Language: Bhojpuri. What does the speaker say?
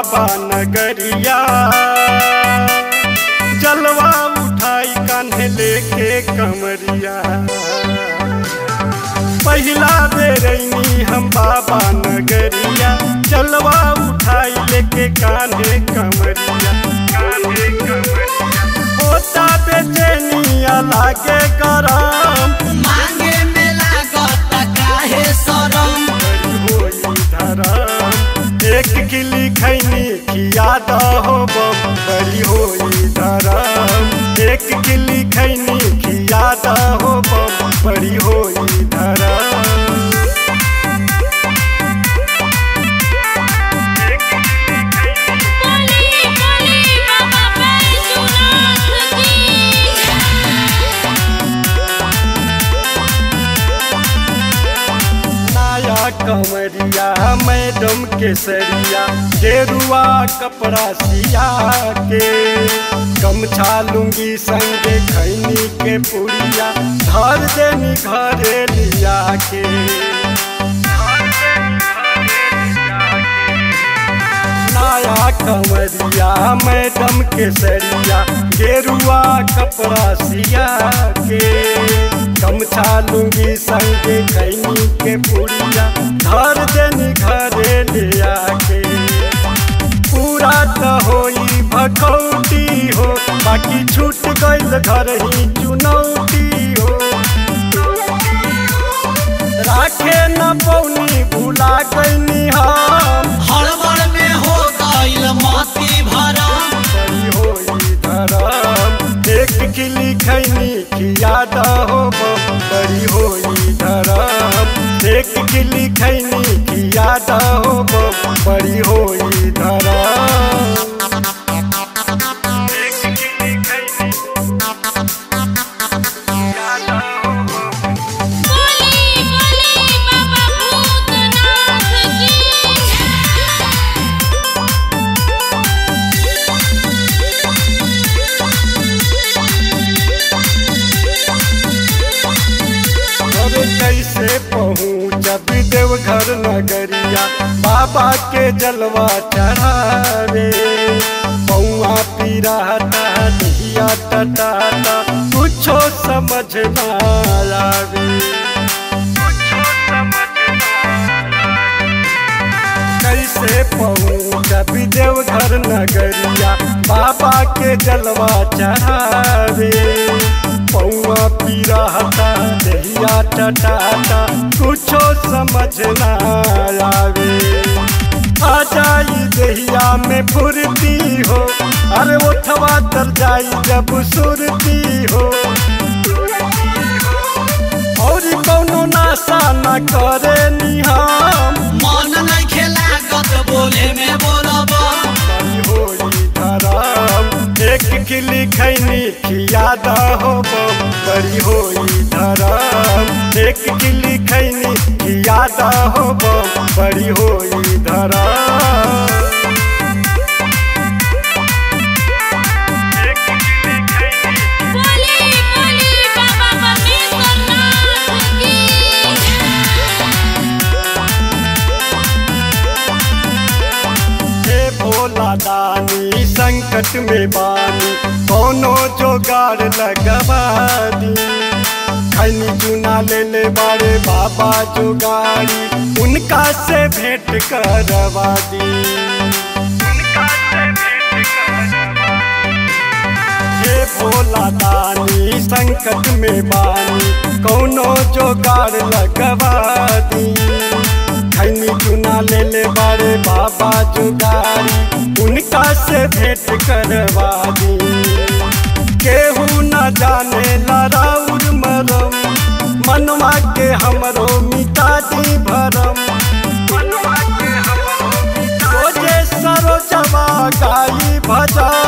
बाबा नगरिया जलवा उठाई कान्हे लेके कमरिया पहिला बेरैनी हम बाबा नगरिया जलवा उठाई लेके कान्हे कमरिया कान्हे कमरिया होता बेचैनिया लागे गरम मांगे में लागत काहे शरम होई धरम एक गिली खैनी खिया दहो बड़ी होई धरम एक गिली खैनी खिया दहो बड़ी होई धरम बोली बोली बाबा बैजूनाथ की नया कमरिया मैडम केसरिया गेरुआ कपड़ा सिया के गमछा लुंगी संगे खैनी के पुड़िया धर देनी घरे लिया के नया कमरिया मैडम केसरिया गेरुआ कपड़ा सिया के गमछा लुंगी संगे खैनी के पुड़िया धर देनी घरे ले आके पूरा तो होई भखौटी हो बाकी छूट गइल घर ही चुनौती हो राखे न पौनी भुला गईनी हम हड़बड़ में हो गइल मती भरम बड़ी होई धरम एक किली खैनी खिया दहो बड़ी होई धरम एक किली खैनी खिया दहो बड़ी होई धरम एक किली खैनी खिया दहो बोली बोली बाबा भूतनाथ की अरे कैसे पहुँचब देवघर नगरिया बाबा के जलवा चढ़ावे पौआ पीराता दहिया टटाता कुछो समझ ना आवे कैसे पहुँचब देवघर नगरिया बाबा के जलवा चढ़ावे पौआ पीराता दहिया टटाता कुछो समझ ना आवे आ जाई दहिया में फुर्ती हो अरे उठवा तर जाई जब सुरती हो और कौनो नाशा न करे निहाम मन नहीं खेलागत बोले में बोलब बड़ी होई धरम एक किली खैनी खिया दहो बड़ी होई धरम एक किली खैनी खिया दहो बड़ी होई धरम एक किली खैनी बोली बोली बाबा बमेश्वरनाथ की हे भोला दानी संकट में बानी कोनो जोगाड़ लगवा दी खैनी चुना ले ले बारे बाबा जोगाड़ी उनका से भेंट करवा दी उनका से भेंट करवा हे भोला दानी संकट में बानी कौनो जोगाड़ लगवा दी खैनी चुना ले ले बारे बाबा जुगारी उनका से भेंट करवा दी केहू न जाने लड़ाउर मरम मनवा के हमरो मिटा दी भरम मनवा के हमरो मिटा दी। रोजे सरोजवा गाई भजन